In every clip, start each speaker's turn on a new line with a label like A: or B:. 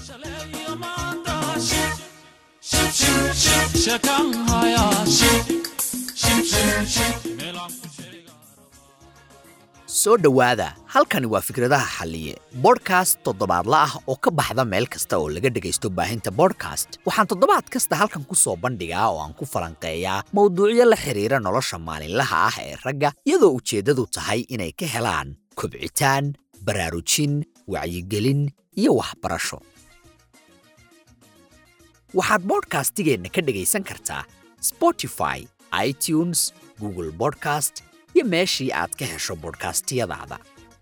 A: soo dhowaada halkani waa fikradaha xalliye bodhkast toddobaadla ah oo ka baxda meel kasta oo laga dhegaysto baahinta bodhkast waxaan toddobaad kasta halkan ku soo bandhigaa oo aan ku falanqeeyaa mowduucyo la xidhiira nolosha maalinlaha ah ee ragga iyadoo ujeeddadu tahay inay ka helaan kobcitaan baraarujin wacyigelin iyo waxbarasho waxaad bodhkastigeenna ka dhegaysan kartaa spotify itunes google bodcast iyo meeshii aad ka hesho bodhkastiyadaada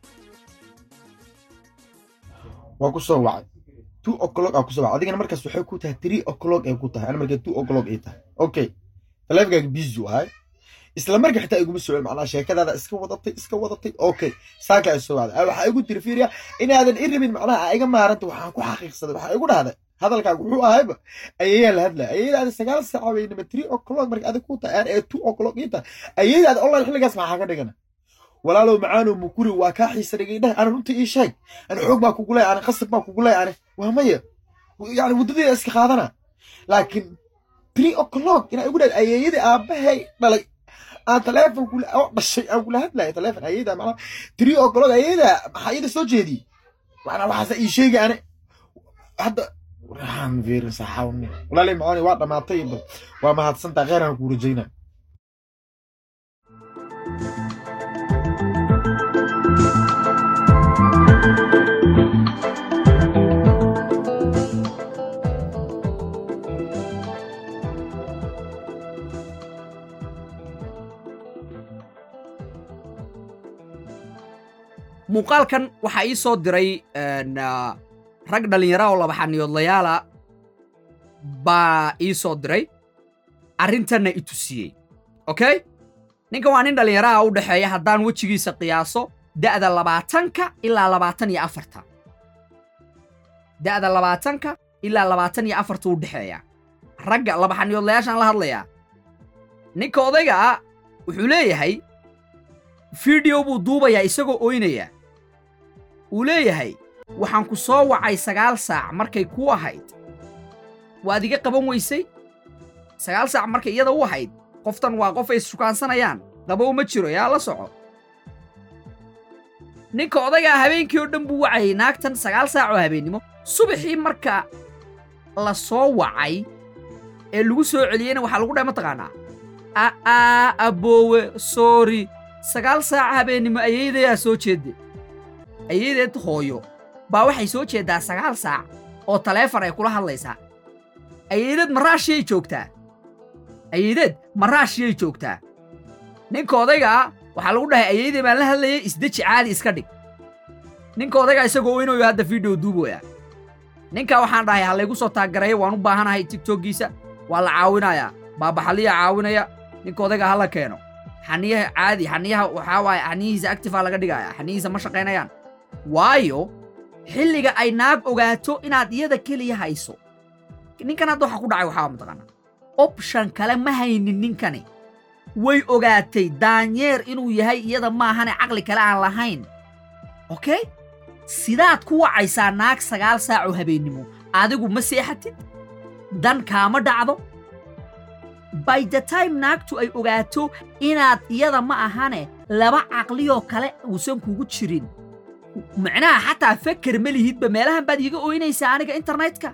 B: waa ku soo wacay two o'clock aa ku soo wacay adigana markaas waxay ku tahay three o'clock ay ku tahay ana markaa two o'clock ay tahay okay taleefankaaga busy ahay isla marka xitaa iguma socon macnaa sheekadaada iska wadatay iska wadatay okay saaka ay soo wacday waxaa igu tiri fiiriya inaadan i rabin macnaha aa iga maaranta waxaan ku xaqiiqsaday waxaa igu dhahday hadalkaaga wuxuu ahayba ayayaa la hadlaya ayadaada sagaal saaca weynama three o'clock marka adig ku tahay aan ee two o'clock ii tahay ayadaada online xilligaas maxaa ka dhigana walaalow macaanow mukuri waa kaa xiisa dhigay dheh ana runta ii sheeg ana xoog baa kugu leey ana qasab baa kugu leey ane waa maya yani waddadeeda iska qaadana laakiin three o'clock inaa igu dhahay ayeeyadii aabbahay dhalay aan taleefon kula oo dhashay aan kula hadlaya taleefon ayada macnaa three o'clock ayada maxaa iyada soo jeediyey macnaa waxaasa ii sheegay ane hadda waxaan fiirin saxawni walaalay macaani waa dhammaatay waa mahadsantaa kheyr aan kuu rajaynaa
C: muuqaalkan waxaa ii soo diray rag dhallinyara oo labaxaniyoodlayaala baa ii soo diray arrintanna i tusiyey okay ninkan waa nin dhallinyaraha u dhexeeya haddaan wejigiisa qiyaaso da'da labaatanka ilaa labaatan iyo afarta da'da labaatanka ilaa labaatan iyo afarta u dhexeeya ragga labaxaniyoodlayaashaan la hadlayaa ninka odayga ah wuxuu leeyahay fideyo buu duubayaa isagoo oynaya uu leeyahay waxaan ku soo wacay sagaal saac markay kuu ahayd waad iga qaban weysay sagaal saac markay iyada u ahayd qoftan waa qof ay issukaansanayaan qabow ma jiro yaa la soco ninka odaygaa habeenkii oo dhan buu wacayay naagtan sagaal saac oo habeennimo subaxii marka la soo wacay ee lagu soo celiyeyna waxaa lagu dhahay mataqaanaa a'aa abboowe soori sagaal saac habeennimo ayaydayaa soo jeedde ayaydeed hooyo baa waxay soo jeeddaa sagaal saac oo taleefon ay kula hadlaysaa ayaydeed ma raashiyay joogtaa ayaydeed ma raashiyay joogtaa ninka odaygaa waxaa lagu dhahay ayaydee baan la hadlayay isdeji caadi iska dhig ninka odaygaa isagoo oynayo hadda fideyo duuboya ninka waxaan dhahay ha laygu soo taaggareeyo waan u baahanahay tigtoggiisa waa la caawinayaa baabaxaliya caawinaya ninka odaygaa ha la keeno xaniyaha caadi xaniyaha waxaa waaye xaniyihiisa actifaa laga dhigaya xaniyihiisa ma shaqaynayaan waayo xilliga ay naag ogaato inaad iyada keliya hayso ninkan hadda waxa ku dhacay waxaa mataqaanaa option kale ma haynin ninkani way ogaatay daanyeer inuu yahay iyada maahane caqli kale aan lahayn okay sidaad ku wacaysaa naag sagaal saacoo habeennimo adigu ma seexatid dan kaama dhacdo by the time naagtu ay ogaato inaad iyada ma ahane laba caqliyoo kale uusan kugu jirin macnaha xataa feker ma lihidba meelahan baad iiga ooynaysaa aniga internetka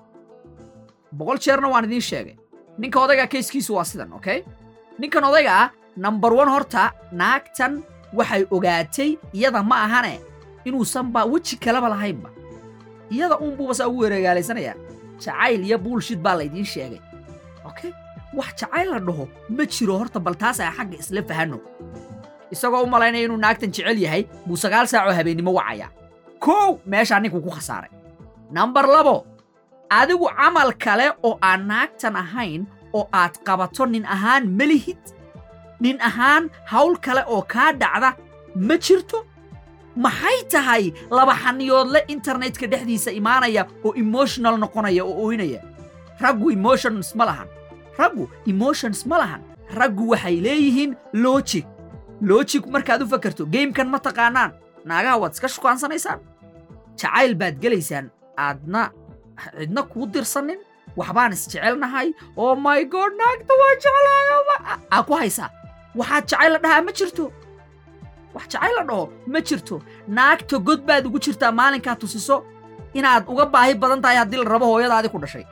C: boqol jeerna waan idiin sheegay ninka odaygaa kayskiisu waa sidan okay ninkan odayga ah nambar one horta naagtan waxay ogaatay iyada ma ahane inuusanba weji kaleba lahaynba iyada uunbuuba saa ugu wereegaalaysanayaa jacayl iyo buulshid baa laydiin sheegay okay wax jacayl la dhaho ma jiro horta bal taas ay xagga isla fahanno isagoo u malaynaya inuu naagtan jecel yahay buu sagaal saacoo habeennimo wacayaa kow meeshaa ninkuu ku khasaaray nambar labo adigu camal kale oo aan naagtan ahayn oo aad qabato nin ahaan ma lihid nin ahaan hawl kale oo kaa dhacda ma jirto maxay tahay laba xaniyoodle internetka dhexdiisa imaanaya oo emotional noqonaya oo ooynaya raggu emotions ma lahan raggu emotions ma lahan raggu waxay leeyihiin logic logic markaad u fakarto geymkan ma taqaanaan naagaha waad iska shukaansanaysaan jacayl baad gelaysaan aadna cidna kuu dirsanin waxbaan isjecelnahay oo my god naagta waa jeclahay aa ku haysaa waxaad jacayl la dhahaa ma jirto wax jacayl la dhaho ma jirto naagta god baad ugu jirtaa maalinkaa tusiso inaad uga baahi badan tahay haddii la rabo hooyadaadi ku dhashay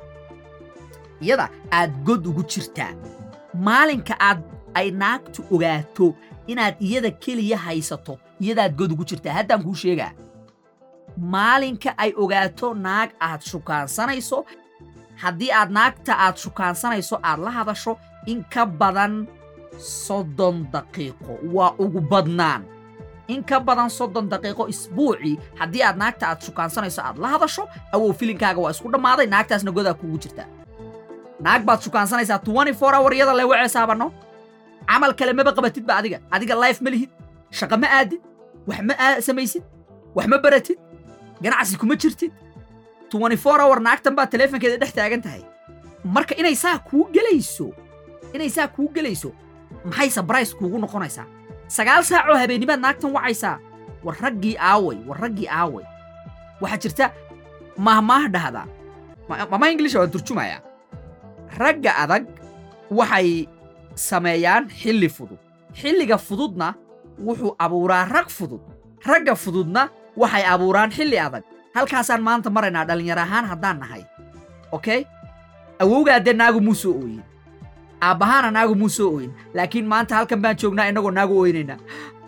C: iyada aad god ugu jirtaa maalinka aad ay naagtu ogaato inaad iyada keliya haysato iyadaad god ugu jirtaa haddaan kuu sheegaa maalinka ay ogaato naag aad shukaansanayso haddii aad naagta aad shukaansanayso aad la hadasho in ka badan soddon daqiiqo waa ugu badnaan in ka badan soddon daqiiqo isbuucii haddii aad naagta aad shukaansanayso aad la hadasho awow filinkaaga waa isku dhammaaday naagtaasna godaa kuugu jirtaa naag baad shukaansanaysaa twenty four hour iyada le waceesaabano camal kale maba qabatidba adiga adiga life ma lihid shaqa ma aadid wax ma aa- samaysid wax ma baratid ganacsi kuma jirtid twenty four hour naagtan baa taleefonkeeda dhex taagan tahay marka inay saa kuu gelayso inay saa kuu gelayso maxay sabrais kuugu noqonaysaa sagaal saacoo habeennimaad naagtan wacaysaa war raggii aaway war raggii aaway waxaa jirta mahmaah dhahdaa ma- mama inglisha waan turjumayaa ragga adag waxay sameeyaan xilli fudud xilliga fududna wuxuu abuuraa rag fudud ragga fududna waxay abuuraan xilli adag halkaasaan maanta maraynaa dhallinyar ahaan haddaan nahay okay awowgaa dee naagu muu soo ooyin aabbahaana naagu muu soo ooyin laakiin maanta halkan baan joognaa innagoo naagu ooynaynaa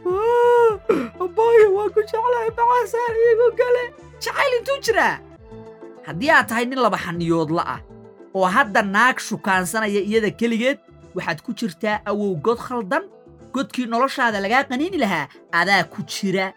C: abaayo waa ku jeclahay maxaasaa iigu gale jacayl intuu jiraa haddii aad tahay nin laba xaniyoodla ah oo hadda naag shukaansanaya iyada keligeed waxaad ku jirtaa awow god khaldan godkii noloshaada lagaa qaniini lahaa adaa ku jira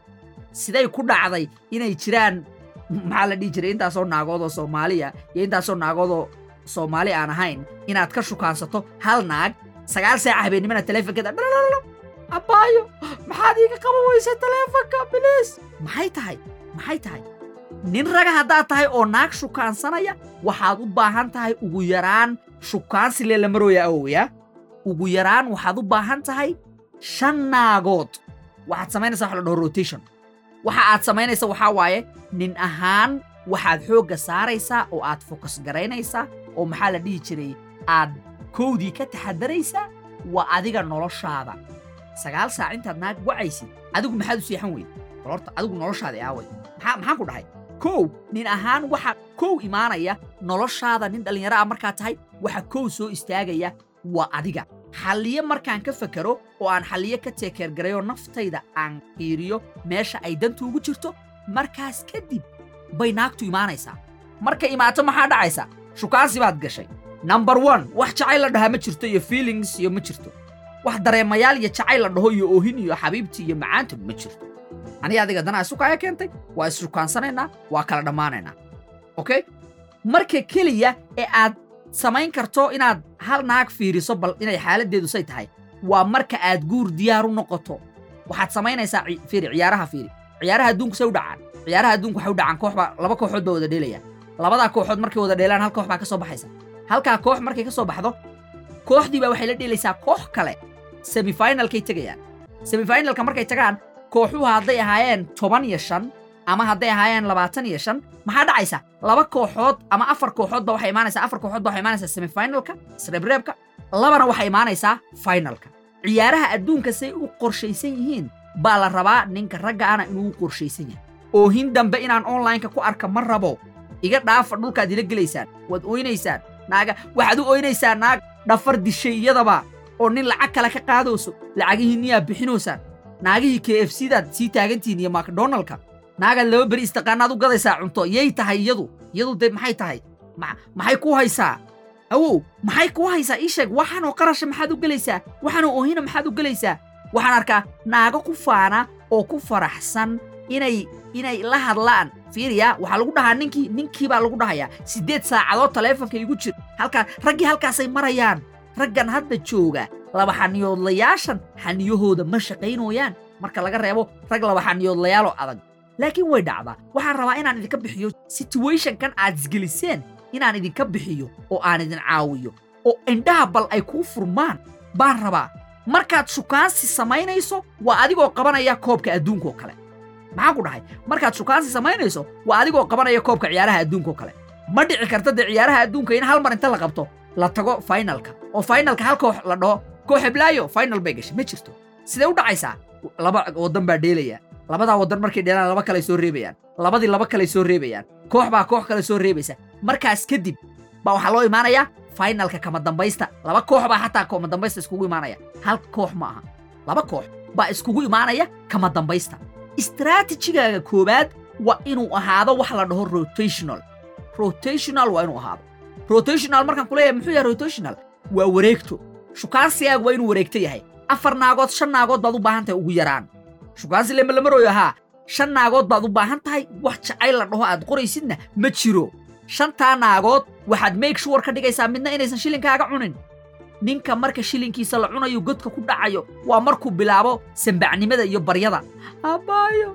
C: siday ku dhacday inay jiraan maxaa la dhihi jiray intaasoo naagood oo soomaaliya iyo intaasoo naagood oo soomaali aan ahayn inaad ka shukaansato hal naag sagaal saaca habeennimana taleefonkeeda dhalalo abbaayo maxaad iiga qaban weysa taleefonka biliis maxay tahay maxay tahay nin raga haddaad tahay oo naag shukaansanaya waxaad u baahan tahay ugu yaraan shukaansilee la marooya awowya ugu yaraan waxaad u baahan tahay shan naagood waxaad samaynaysaa wax la dhaho rotation waxa aad samaynaysa waxaa waaye nin ahaan waxaad xoogga saaraysaa oo aad fokas garaynaysaa oo maxaa la dhihi jiray aad kowdii ka taxadaraysaa waa adiga noloshaada sagaal saac intaad naag wacaysid adigu maxaad u seexan weyd bal horta adigu noloshaada aaway maxaa maxaan ku dhahay kow nin ahaan waxa kow imaanaya noloshaada nin dhallinyaro ah markaa tahay waxa kow soo istaagaya waa adiga xalliye markaan ka fakero oo aan xalliye ka teekeergarayoo naftayda aan fiiriyo meesha ay dantu ugu jirto markaas kadib bay naagtu imaanaysaa marka imaato maxaa dhacaysa shukaansi baad gashay number one wax jacayl la dhahaa ma jirto iyo feelings iyo ma jirto wax dareemayaal iyo jacayl la dhaho iyo oohin iyo xabiibti iyo macaanta ma jirto aniga adiga danaa isukaya keentay waa isshukansanaynaa waa kala dhammaanaynaa okay marka keliya ee aad samayn karto inaad hal naag fiiriso bal inay xaaladdeedu say tahay waa marka aad guur diyaar u noqoto waxaad samaynaysaa ci- fiiri ciyaaraha fiiri ciyaaraha adduunku say u dhacaan ciyaaraha adduunku waxay u dhacaan koox baa laba kooxood baa wada dheelaya labadaa kooxood markay wada dheelaan hal koox baa ka soo baxaysa halkaa koox markay ka soo baxdo kooxdii baa waxay la dheelaysaa koox kale semifinalkay tegayaan semifinalka markay tagaan kooxuhu hadday ahaayeen toban iyo shan ama hadday ahaayeen labaatan iyo shan maxaa dhacaysa laba kooxood ama afar kooxoodba waxay imaanaysaa afar kooxoodba waxay imaanaysaa semifinalka sreebreebka labana waxay imaanaysaa finalka ciyaaraha adduunka say u qorshaysan yihiin baa la rabaa ninka ragga ana inuu u qorshaysan yahay oohin dambe inaan onlineka ku arka ma rabo iga dhaafa dhulkaad ila gelaysaan waad ooynaysaan naaga waxaad u ooynaysaan naag dhafar dishay iyadaba oo nin lacag kale ka qaadayso lacagihii niyaa bixinoysaan naagihii k f c daad sii taagantihiin iyo macdonaldka naagaad laba beri istaqaanaad u gadaysaa cunto yay tahay iyadu iyadu dee maxay tahay Ma- maxay ku haysaa awow maxay ku haysaa ii sheeg waxaanoo qarasha maxaad u gelaysaa waxaanoo oohina maxaad u gelaysaa waxaan arkaa naago ku faana oo ku faraxsan inay inay la hadlaan fiiriya waxaa lagu dhahaa ninkii ninkii baa lagu dhahayaa siddeed saacadood taleefonka igu jir halkaa raggii halkaasay marayaan raggan hadda jooga laba xaniyoodlayaashan xaniyahooda ma shaqaynooyaan marka laga reebo rag laba xaniyoodlayaaloo adag laakiin way dhacdaa waxaan rabaa inaan idinka bixiyo situationkan aad isgeliseen inaan idinka bixiyo oo aan idin caawiyo oo indhaha bal ay kuu furmaan baan rabaa markaad shukaansi samaynayso waa adigoo qabanaya koobka adduunkaoo kale maxaan ku dhahay markaad shukaansi samaynayso waa adigoo qabanaya koobka ciyaaraha adduunka oo kale ma dhici karta dee ciyaaraha adduunka in hal mar inta la qabto la tago finalka oo finalka hal koox la dhaho koox heblaayo final bay gashay ma jirto sidee u dhacaysaa laba waddan baa dheelaya labadaa waddan markay dheelaan laba kale soo reebayaan labadii laba kale soo reebayaan koox baa koox kale soo reebaysa markaas kadib baa waxaa loo imaanayaa finalka kama dambaysta laba koox baa xataa kama dambaysta iskugu imaanaya hal koox ma aha laba koox baa iskugu imaanaya kama dambaysta istaraatijigaaga koowaad waa inuu ahaado wax la dhaho rotational rotational waa inuu ahaado rotational markaan kuleeyahay muxuu yahay rotational waa wareegto shukaansigaaga waa inuu wareegto yahay afar naagood shan naagood baad u baahan tahay ugu yaraan shukaansi lema la marooyo haa shan naagood baad u baahan tahay wax jacayl la dhaho aad qoraysidna ma jiro shantaa naagood waxaad make sure ka dhigaysaa midna inaysan shilinkaaga cunin ninka marka shilinkiisa la cunayo godka ku dhacayo waa markuu bilaabo sambacnimada iyo baryada abaayo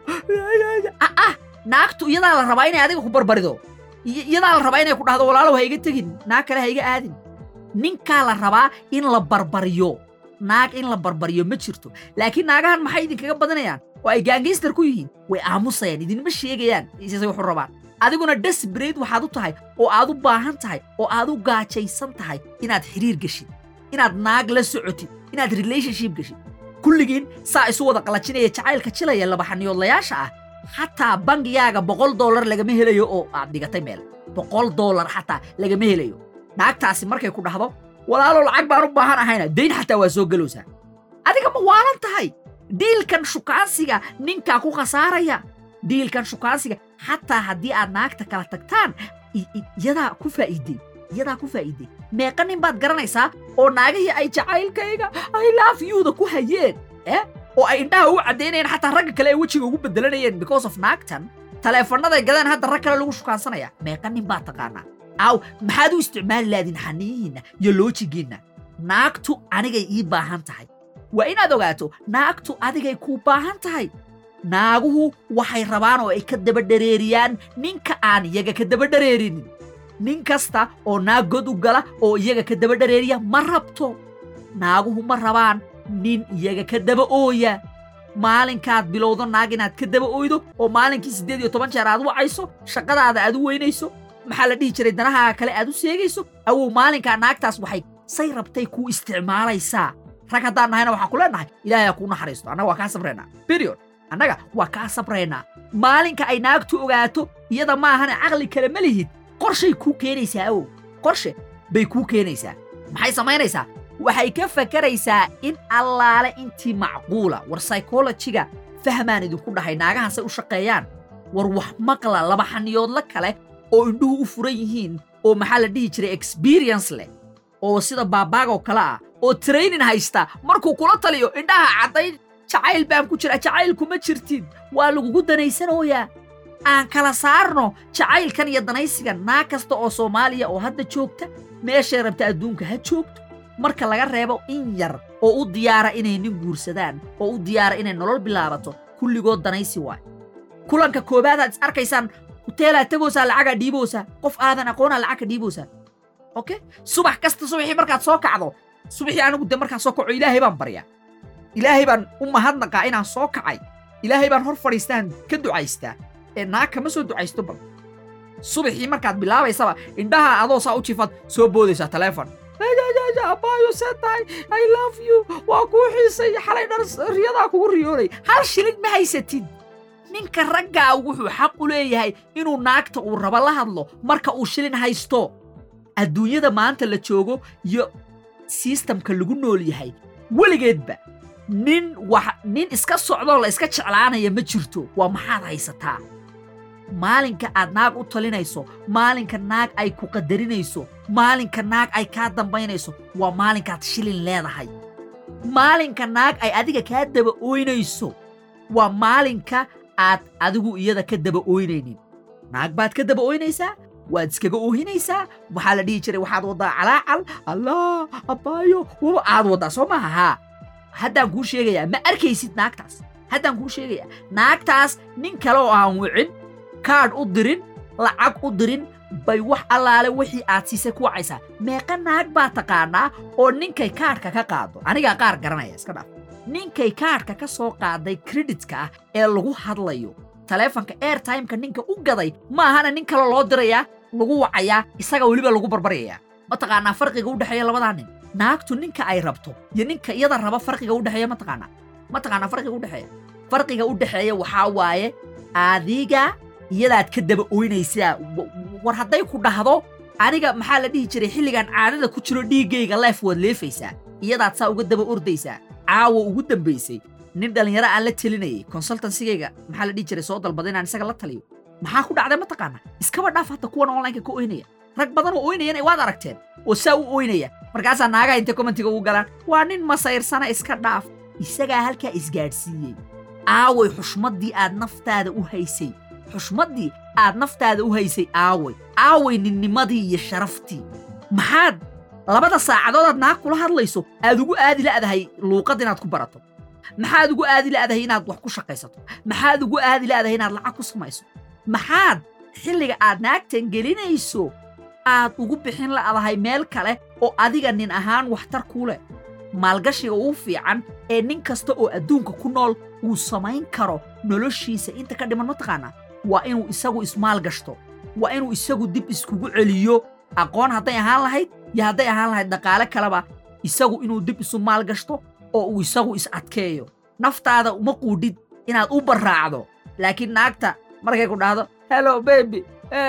C: ah ah naagtu iyadaa la rabaa inay adiga ku barbarido I- iyadaa la rabaa inay ku dhahdo walaalow ha iga tegin naag kale ha iga aadin ninkaa la rabaa in la barbariyo naag in la barbariyo ma jirto laakiin naagahan maxay idinkaga badanayaan oo ay gaangayster ku yihiin way aamusayaan idinma sheegayaan isay wuxu rabaan adiguna desperate waxaad u tahay oo aad u baahan tahay oo aad u gaajaysan tahay inaad xiriir geshid inaad naag la socotid inaad relationship geshid kulligiin saa isu wada qalajinaya jacaylka jilaya labaxaniyoodlayaasha ah xataa bangigaaga boqol dollar lagama helayo oo aad dhigatay meel boqol dollar xataa lagama helayo naagtaasi markay ku dhahdo walaalow lacag baan u baahan ahayna dayn xataa waa soo gelowsaa adiga ma waalan tahay diilkan shukaansiga ninkaa ku khasaaraya diilkan shukaansiga xataa haddii aad naagta kala tagtaan i- i- iyadaa ku faa'iiday iyadaa ku faa'iiday meeqa nin baad garanaysaa oo naagihii ay jacaylkayga ay laaf yuuda ku hayeen eh oo ay indhaha u caddaynayeen xataa ragga kale ay wejiga ugu bedelanayeen because of naagtan taleefannaday gadeen hadda rag kale lagu shukaansanaya meeqa nin baad taqaanaa aaw maxaad u isticmaali lahdin xaniyihiinna iyo loojigiinna naagtu anigay ii baahan tahay waa inaad ogaato naagtu adigay kuu baahan tahay naaguhu waxay rabaan oo ay ka daba dhareeriyaan ninka aan iyaga ka daba dhareerinin nin kasta oo naag god u gala oo iyaga ka daba dhareeriya ma rabto naaguhu ma rabaan nin iyaga ka daba ooya maalinkaad bilowdo naag inaad ka daba ooydo oo maalinkii siddeed iyo toban jeer aad wacayso shaqadaada aad u weynayso maxaa la dhihi jiray danahaaga kale aad u seegayso awow maalinkaa naagtaas waxay say rabtay kuu isticmaalaysaa rag haddaan nahayna waxaan ku leenahay ilaahay ha kuu naxariisto annaga waa kaa sabraynaa period annaga waa kaa sabraynaa maalinka ay naagtu ogaato iyada maahane caqli kale ma lihid qorshay kuu keenaysaa awow qorshe bay kuu keenaysaa maxay samaynaysaa waxay ka fakaraysaa in allaale intii macquula war psychologiga fahmaan idinku dhahay naagahan say u shaqeeyaan war wax maqla laba xaniyoodla kale oo indhuhu u furan yihiin oo maxaa la dhihi jiray experience leh oo sida baabaagoo kale ah oo training haysta markuu kula taliyo indhaha caddayn jacayl baan ku jira jacayl kuma jirtid waa lagugu danaysanooyaa aan kala saarno jacaylkan iyo danaysigan naag kasta oo soomaaliya oo hadda joogta meeshay rabta adduunka ha joogto marka laga reebo in yar oo u diyaara inay nin guursadaan oo u diyaara inay nolol bilaabato kulligood danaysi waay kulanka koobaadaad is arkaysaan huteelaad tegoosaa lacagaa dhiiboosaa qof aadan aqoonaa lacagka dhiiboosaa okay subax kasta subaxii markaad soo kacdo subaxii anigu de markaan soo kaco ilaahay baan baryaa ilaahay baan u mahadnaqaa inaan soo kacay ilaahay baan hor fadhiistaan ka ducaystaa ee naag kama soo ducaysto bal subaxii markaad bilaabaysaba indhaha adoo saa u jifaad soo boodaysaa taleefon abaayo see tahay i love you waa kuu xiisay xalay dhar riyadaa kugu riyoonay hal shilin ma haysatid ninka raggaa wuxuu xaq u leeyahay inuu naagta uu rabo la hadlo marka uu shilin haysto adduunyada maanta la joogo iyo sistamka lagu nool yahay weligeedba nin wax nin iska socdoo la iska jeclaanaya ma jirto waa maxaad haysataa maalinka aad naag u talinayso maalinka naag ay ku qadarinayso maalinka naag ay kaa dambaynayso waa maalinkaad shilin leedahay maalinka naag ay adiga kaa daba ooynayso waa maalinka aad adigu iyada ka daba ooynaynin naag baad ka daba ooynaysaa waad iskaga oohinaysaa waxaa la dhihi jiray waxaad waddaa calaacal allah abbaayo waba aad waddaa soo maaha haa haddaan kuu sheegayaa ma arkaysid naagtaas haddaan kuu sheegayaa naagtaas nin kale oo aan wicin kaadh u dirin lacag u dirin bay wax allaale wixii aad siisay ku wacaysaa meeqa naag baa taqaanaa oo ninkay kaadhka ka qaado anigaa qaar garanaya iska dhaaf ninkay kaadhka ka soo qaaday kreditka ah ee lagu hadlayo taleefanka airtimeka ninka u gaday ma ahana nin kale loo dirayaa lagu wacayaa isaga weliba lagu barbaryayaa mataqaanaa farqiga u dhexeeya labadaa nin naagtu ninka ay rabto iyo ninka iyada raba farqiga u dhexeeya mataqaanaa mataqaanaa farqiga u dhexeeya farqiga u dhexeeya waxaa waaye adiga iyadaad ka daba oynaysaa wa- war hadday ku dhahdo aniga maxaa la dhihi jiray xilligan caadada ku jiro dhiiggayga leef waad leefaysaa iyadaad saa uga daba ordaysaa caawa ugu dambaysay nin dhallinyaro aan la telinayay consultansigayga maxaa la dhihi jiray soo dalbaday inaan isaga la taliyo maxaa ku dhacday mataqaana iskaba dhaaf hadda kuwan onlineka ka oynaya rag badan oo oynayana waad aragteen oo saa u oynaya markaasaa naagaha intay commentiga ugu galaan waa nin masayrsana iska dhaaf isagaa halkaa isgaadhsiiyey aaway xushmaddii aad naftaada u haysay xushmaddii aad naftaada u haysay aaway aaway ninnimadii iyo sharaftii maxaad labada saacadood aad naag kula hadlayso aad ugu aadi la'dahay luuqad inaad ku barato maxaad ugu aadi la'dahay inaad wax ku shaqaysato maxaad ugu aadi la'dahay inaad lacag ku samayso maxaad xilliga aad naagtan gelinayso aad ugu bixin la'dahay meel kale oo adiga nin ahaan waxtar kuu leh maalgashiga ugu fiican ee nin kasta oo adduunka ku nool uu samayn karo noloshiisa inta ka dhiman mataqaanaa waa inuu isagu ismaalgashto waa inuu isagu dib iskugu celiyo aqoon hadday ahaan lahayd iyo hadday ahaan lahayd dhaqaale kaleba isagu inuu dib isu maalgashto oo uu isagu is adkeeyo naftaada uma quudhid inaad u barraacdo laakiin naagta markay ku dhahdo hello baby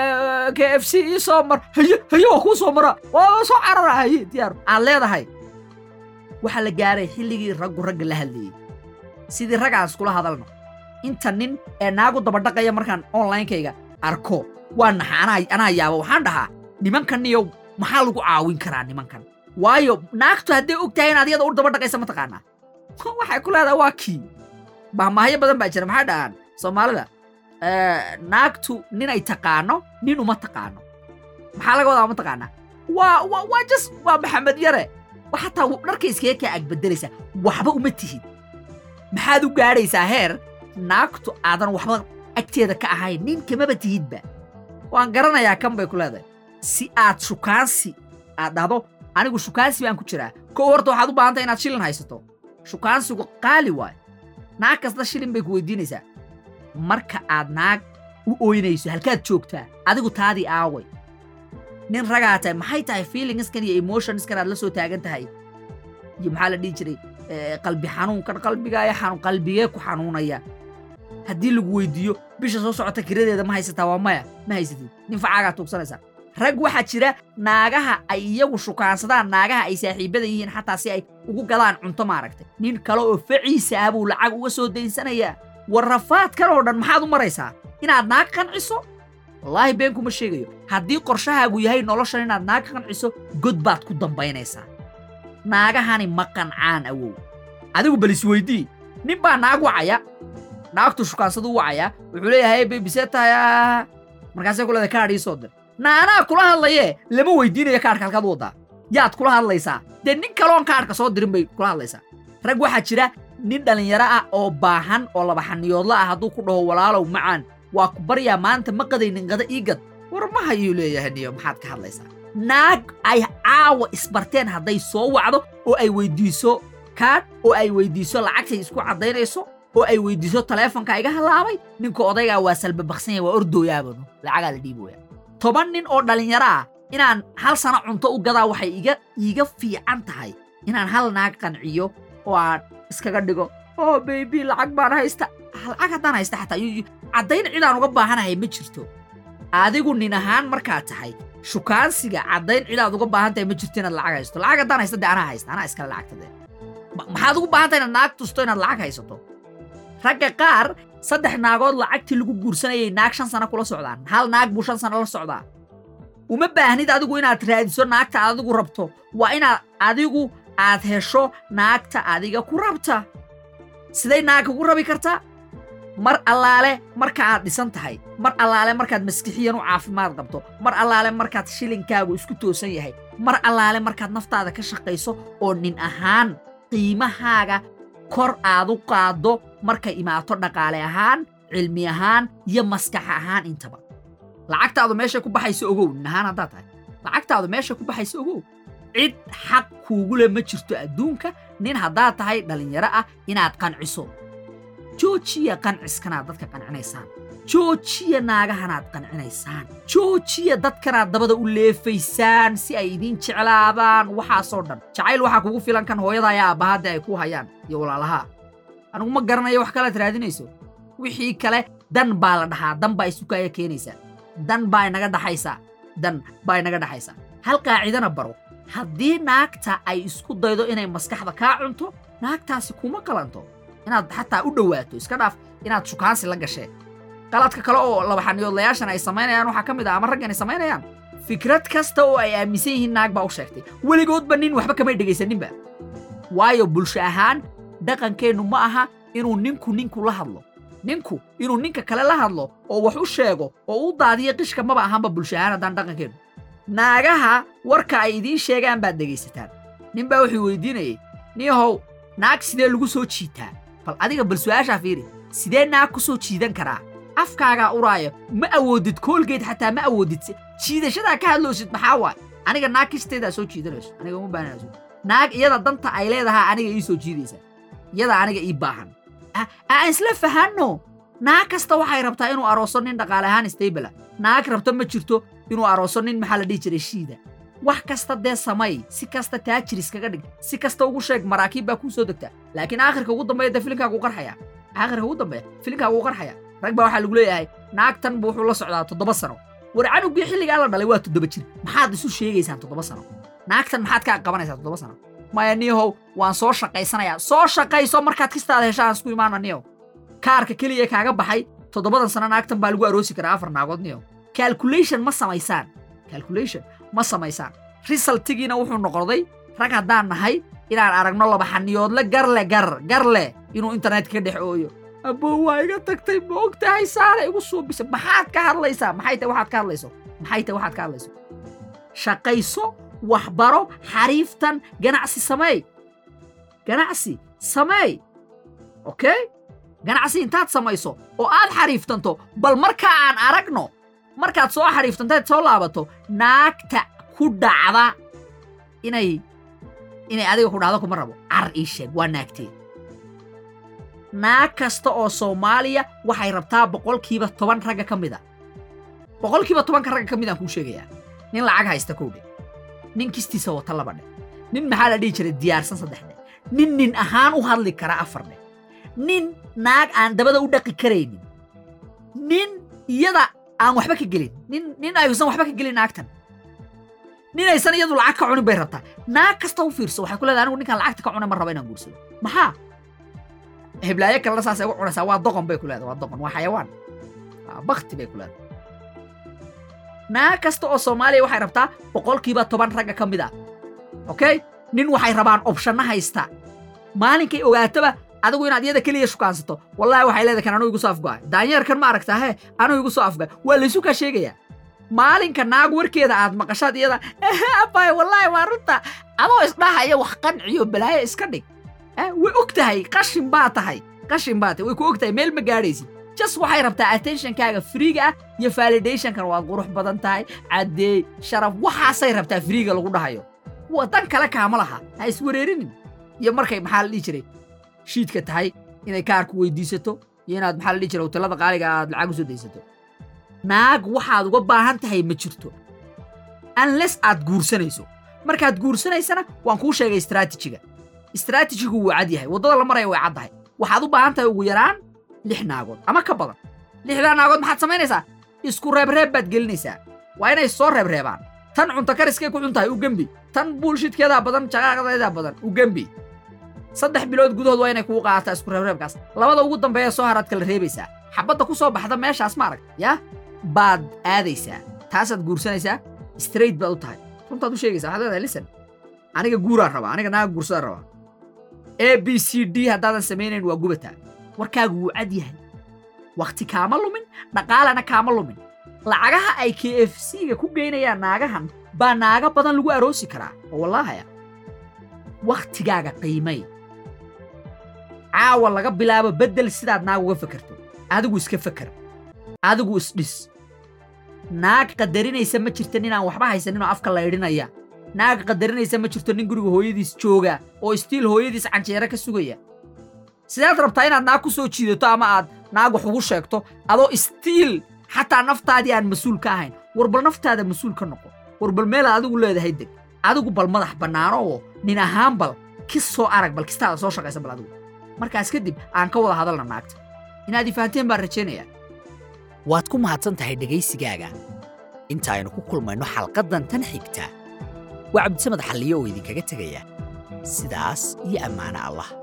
C: k f c ii soo mar haye haye waa kuu soo mara waa soo carara haye diyaar aad leedahay waxaa la gaaray xilligii raggu ragga la hadlayey sidii raggaan iskula hadalno inta nin ee naagu dabadhaqaya markaan onlinekayga arko waa naxa anaa anaa yaaba waxaan dhahaa nimankan iyo maxaa lagu caawin karaa nimankan waayo naagtu hadday og tahay inaad iyada u dabadhaqaysa mataqaanaa waxay ku leedahay waa kii mahmaahyo badan baa jira maxay dhahaan soomaalida Eh, naagtu ninay taqaano nin uma taqaano maxaa laga wadaa mataqaanaa waa waa waa jas waa maxamed yare wa xataa dharka iskaga kaa agbedelaysaa waxba uma tihid maxaad u gaadhaysaa heer naagtu aadan waxba agteeda ka ahayn nin kamaba tihidba waan garanayaa kan bay ku leedahay si aad shukaansi aad dhahdo anigu shukaansi baan ku jiraa kow horta waxaad u baahan tahay inaad shilin haysato shukaansigu qaali waayo naag kasta shilin bay ku weydiinaysaa marka aad naag u ooynayso halkaad joogtaa adigu taadii aaway nin ragaa tahay maxay tahay feelingskan iyo emotionskan aad la soo taagan tahay iyo maxaa la dhihi jiray eh, qalbi xanuunkan qalbigaaya xanuun qalbigee ku xanuunaya haddii lagu weydiiyo bisha soo socota kiradeeda ma haysataa waa maya ma haysatid nin facaagaa tuugsanaysaa rag waxaa jira naagaha ay iyagu shukaansadaan naagaha ay saaxiibada yihiin xataa si ay ugu gadaan cunto maaragtay nin kale oo faciisa ah buu lacag uga soo daysanayaa war rafaadkan oo dhan maxaad u maraysaa inaad naag qanciso wallaahi been kuma sheegayo haddii qorshahaagu yahay noloshan inaad naag qanciso god baad ku dambaynaysaa naagahani ma qancaan awow adigu bal isweydii nin baa naag wacaya naagtu shukaansadu u wacaya wuxuu leeyahay bebisee tahay ah." markaasay ku leedahay kaadh ii soo dir naanaa kula hadlayee lama weydiinayo kaadhka halkaad u waddaa yaad kula hadlaysaa dee nin kaloon kaadhka soo dirin bay kula hadlaysaa rag waxaa jira nin dhallinyaro ah oo baahan oo laba xaniyoodla ah hadduu ku dhaho walaalow macaan waa ku baryaa maanta ma qadaynin qada ii gad war ma hayuu leeyahay niyo maxaad ka hadlaysaa naag ay caawa isbarteen hadday soo wacdo oo ay weydiiso kaadh oo ay weydiiso lacagtay isku caddaynayso oo ay weydiiso taleefonka iga halaabay ninka odaygaa waa salbabaksan yahay waa ordooyaabanu lacagaa la dhiibooya toban nin oo dhallinyaro ah inaan hal sano cunto u gadaa waxay iga iiga fiican tahay inaan hal naag qanciyo oo aan iskaga dhigo oo baybi lacag baan haysta lacag haddaan haysta xataa yu- yu- caddayn cidaan uga baahanahay ma jirto adigu nin ahaan markaad tahay shukaansiga caddayn cidaad uga baahan tahay ma jirto inaad lacag haysto lacag haddaan haysta dee anaa haysta anaa iskale lacagta dee Ma- maxaad ugu baahan tahay inaad naag tusto inaad lacag haysato ragga qaar saddex naagood lacagtii lagu guursanayay naag shan sano kula socdaan hal naag buu shan sano la socdaa uma baahnid adigu inaad raadiso naagta aad adigu rabto waa inaad adigu aad hesho naagta adiga ku rabta siday naag kugu rabi kartaa mar allaale marka aad dhisan tahay mar allaale markaad maskixiyan u caafimaad qabto mar allaale markaad shilinkaagu isku toosan yahay mar allaale markaad naftaada ka shaqayso oo nin ahaan qiimahaaga kor aad u qaaddo markay imaato dhaqaale ahaan cilmi ahaan iyo maskax ahaan intaba lacagtaadu meeshay ku baxayso ogow nin ahaan haddaad tahay lacagtaadu meeshay ku baxayso ogow cid xaq kuugu le ma jirto adduunka nin haddaad tahay dhallinyaro ah inaad qanciso joojiya qanciskanaad dadka qancinaysaan joojiya naagahanaad qancinaysaan joojiya dadkanaad dabada u leefaysaan si ay idiin jeclaadaan waxaasoo dhan jacayl waxaa kugu filan kan hooyada ayaa aabbahaadda ay ku hayaan iyo walaalahaa anigu ma garanayo wax kalead raadinayso wixii kale dan baa la dhahaa dan baa isukaya keenaysaa dan baa inaga dhaxaysaa dan baa inaga dhaxaysaa hal qaacidana baro haddii naagta ay isku daydo inay maskaxda kaa cunto naagtaasi kuma qalanto inaad xataa u dhowaato iska dhaaf inaad shukaansi la gasheen qaladka kale oo labaxaniyoodlayaashan ay samaynayaan waxaa ka mid ah ama raggan ay samaynayaan fikrad kasta oo ay aaminsan yihiin naag baa u sheegtay weligoodba nin waxba kamay dhegaysaninba waayo bulsho ahaan dhaqankeennu ma aha inuu ninku ninku la hadlo ninku inuu ninka kale la hadlo oo wax u sheego oo u daadiyo qishka maba ahaanba bulsho ahaan haddaan dhaqankeennu naagaha warka ay idiin sheegaan baad dhegaysataan nin baa wuxuu weydiinayay niyahow naag sidee lagu soo jiitaa bal adiga bal su'aashaa fiiri sidee naag ku soo jiidan karaa afkaagaa uraaya ma awoodid koolgeed xataa ma awoodid jiidashadaa ka hadloosid maxaa waay aniga naag kisteedaa soo jiidanayso aniga uma baahnayso naag iyada danta ay leedahaa aniga ii soo jiidaysa iyada aniga ii baahan aan isla fahanno naag kasta waxay rabtaa inuu arooso nin dhaqaale ahaan stable naag rabta ma jirto inuu arooso nin maxaa la dhihi jiray shiida wax kasta dee samay si kasta taajir iskaga dhig si kasta ugu sheeg maraakiib baa kuu soo degtaa laakiin aakhirka ugu dambeeya dee filimkaagu qarxaya aakhirka ugu dambeeya filimkaagu qarxaya rag baa waxaa lagu leeyahay naagtan buu wuxuu la socdaa toddoba sano war canugii xilligaa la dhalay waa toddoba jir maxaad isu sheegaysaan toddoba sano naagtan maxaad kaa qabanaysaa toddoba sano maya niyahow waan soo shaqaysanayaa soo shaqayso markaad kistaada heshaan isku imaana niyow kaarka keliya kaaga baxay toddobadan sano naagtan baa lagu aroosi karaa afar naagood niyow calculation ma samaysaan calculation ma samaysaan resultigiina wuxuu noqday rag haddaan nahay inaan aragno laba xaniyoodle garle gar garle inuu internetka ka dhex ooyo abbo waa iga tagtay ma og tahay saara igu suubisa maxaad ka hadlaysaa maxay tahay waxaad ka hadlayso maxay tahay waxaad ka hadlayso shaqayso waxbaro xariiftan ganacsi sameey ganacsi sameey okay ganacsi intaad samayso oo aad xariiftanto bal marka aan aragno markaad soo xariiftantaad soo laabato naagta ku dhacda inay inay adiga ku dhacdo kuma rabo car ii sheeg waa naagtee naag kasta oo soomaaliya waxay rabtaa boqolkiiba toban ragga ka mid a boqolkiiba tobanka ragga ka mid aan kuu sheegayaa nin lacag haysta kow dhe nin kistiisa wata laba dhe nin maxaa la dhihi jiray diyaarsan saddex dhe nin nin ahaan u hadli kara afar dhe nin naag aan dabada u dhaqi karaynin nin iyada aan waxba ka gelin nin nin aysan waxba ka gelin naagtan nin aysan iyadu lacag ka cunin bay rabtaa naag kasta u fiirso waxay ku leedahay anigu ninkaan lacagta ka cunay ma raba inaan guursado maxaa heblaayo kalena saasay ugu cunaysaa waa doqon bay ku leedahay waa doqon waa xayawaan waa bakti bay ku leedahay naag kasta oo soomaaliya waxay rabtaa boqolkiiba toban ragga ka mid ah okay nin waxay rabaan opshanna haysta maalinkay ogaataba adigu inaad iyada keliya shukaansato wallahi waxay leedahay kan anuu igu soo afgo'ay daanyeerkan ma aragtaa he anuu igu soo afgo'ay waa laysu kaa sheegayaa maalinka naag warkeeda aad maqashaad iyada abay wallaahi waa runta adoo isdhahaya wax qanciyo balaayo iska dhig way og tahay qashin baa tahay qashin baa tahay way ku og tahay meel ma gaadhaysid jas waxay rabtaa attentionkaaga friiga ah iyo validationkan waad qurux badan tahay caddeey sharaf waxaasay rabtaa friiga lagu dhahayo wadan kale kaama laha ha iswareerinin iyo markay maxaa la dhihi jiray shiidka tahay inay kaarku weydiisato iyo inaad maxaa la dhihi jiray hotelada qaaliga aad lacag u soo daysato naag waxaad uga baahan tahay ma jirto unless aad guursanayso markaad guursanaysana waan kuu sheegay istraatijiga istraatijigu wuu cad yahay waddada la maraya way caddahay waxaad u baahan tahay ugu yaraan lix naagood ama ka badan lixdaa naagood maxaad samaynaysaa isku reebreeb baad gelinaysaa waa inay soo reebreebaan tan cunto kariskay ku cun tahay u gembi tan buulshidkeedaa badan jaqaaqadeedaa badan u gembi saddex bilood gudahood waa inay kugu qaadataa isku reebreebkaas labada ugu dambeeya soo haraad kala reebaysaa xabadda ku soo baxda meeshaas ma arag yaa baad aadaysaa taasaad guursanaysaa straight baad u tahay runtaad u sheegaysaa waxaad leedahay listen aniga guuraan rabaa aniga naaga guursadaan rabaa a b c d haddaadan samaynayn waa gubataa warkaagu wuu cad yahay wakhti kaama lumin dhaqaalana kaama lumin lacagaha ay k f c-ga ku geynayaan naagahan baa naaga badan lagu aroosi karaa oo wallaahaya wakhtigaaga qiimay caawa laga bilaabo beddel sidaad naag uga fekerto adigu iska feker adigu isdhis naag qadarinaysa ma jirta ninaan waxba haysaninoo afka laydhinaya naag qadarinaysa ma jirto nin guriga hooyadiis jooga oo istiil hooyadiis canjeero ka sugaya sidaad rabtaa inaad naag ku soo jiidato ama aad naag wax ugu sheegto adoo istiil xataa naftaadii aan mas-uul ka ahayn war bal naftaada mas-uul ka noqo war bal meelaad adigu leedahay deg adigu bal madax bannaano oo nin ahaan bal kis soo arag bal kistaada soo shaqaysa bal adigu markaas kadib aan ka wada hadalna naagta inaad i fahanteen baan rajaynayaa
A: waad ku mahadsan tahay dhegaysigaaga inta aynu ku kulmayno xalqaddan tan xigta waa cabdisamed xalliyo oo idinkaga tegaya sidaas iyo ammaano allah